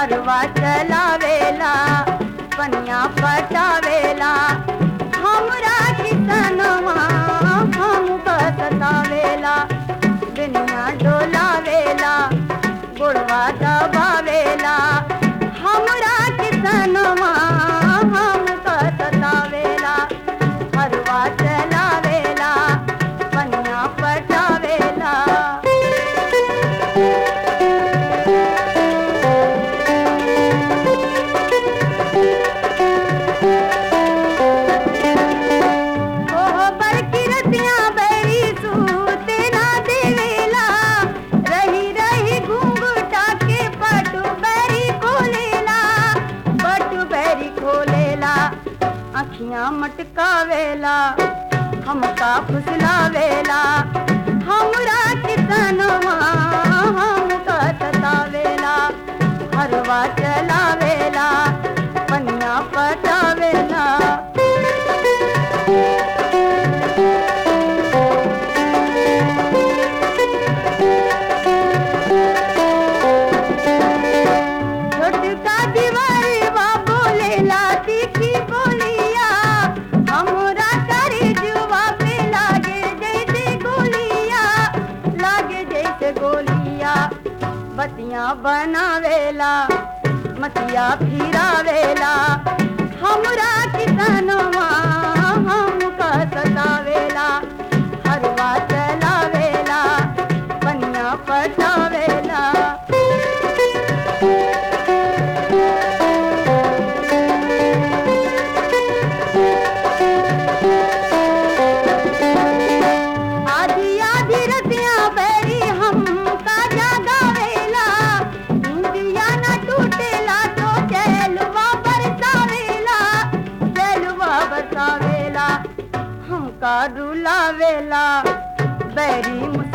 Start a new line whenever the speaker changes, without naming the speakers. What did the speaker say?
हरवा चलावेला पनिया पटावेला हमरा किसनवा हम बसतावेला दुनिया डोलावेला गोड़वा दबावेला हमरा किसनवा हम बसतावेला हरवा चलावेला पनिया पटावेला ओह बड़की रतिया बैरी सूते ना देवेला रही रही घूंघटा के पटु बैरी खोलेला पटु बैरी खोलेला अखियां मटकावेला हमका फुसलावेला हमरा किसनवा हमका सतावेला हरवा चलावेला पनिया पटावेला छोटका दीवारी बा बोलेला तीखी बोलिया हमरा करे जुआ पे लागे जैसे गोलिया लागे जैसे गोलिया बतिया बनावेला मतिया फिरावेला हमरा किसनवा हमका सतावेला हरवा चलावेला पनिया पटावेला आधी आधी रतिया बैरी हम का जागावेला इंदिया न टूटेला तो चैलवा बरसावेला चैलवा बरसावेला हमका रुलावेला बैरी मुस